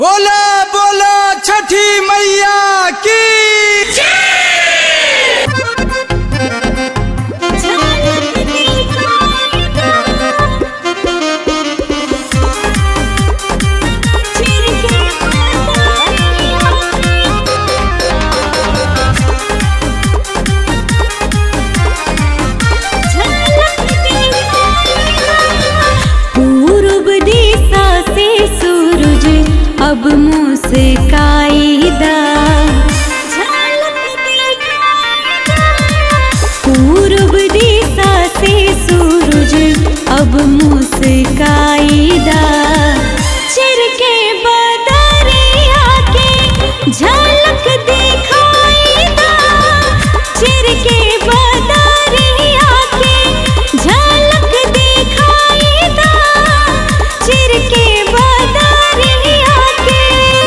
बोला बोला छठी मैया की पूर्व दिशा से सूरज अब मुस्काईदा पूर्व दिशा से सूरज अब मुस्काईदा चिर के बदरिया के झलक दिखाईदा चिर के बदरिया के झलक दिखाईदा चिर के बदरिया के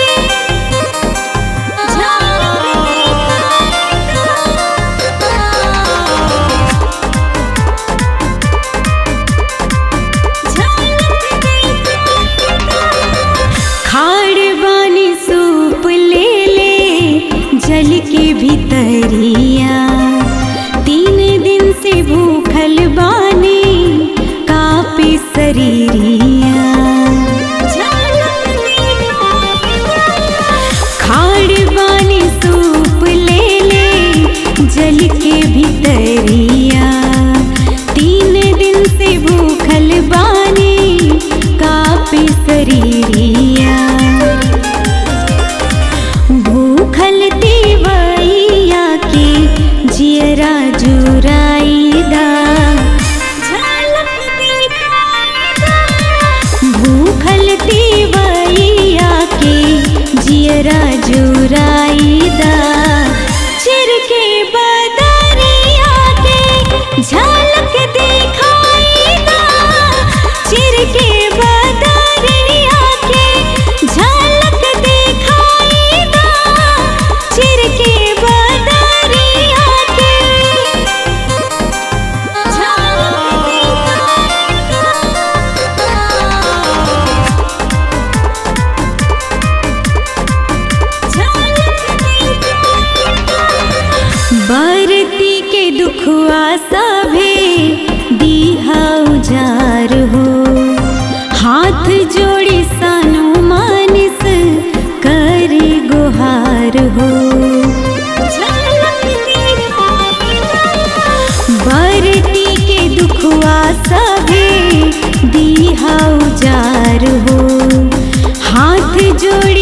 खाड़ बानी सूप ले ले जल के भीतरिया तीन दिन से भूखल बानी कापे शरीरिया खाड़ बानी सूप ले ले जल के भीतरिया तीन दिन से भूखल बानी कापे शरीरिया भूखल देवैया के जियरा जुराईदा भूखल देवैया के जियरा जुराईदा चिर के बदरिया के झलक दिखाईदा चिर के बदरिया के झलक दिखाईदा चिर के बदरिया के बरती के दुखुआ सभे दीहा उजार हो हाथ जोड़ी सानु मानिस कर गुहार हो बरती के दुखुआ सभे दीहा उजार हो हाथ जोड़ी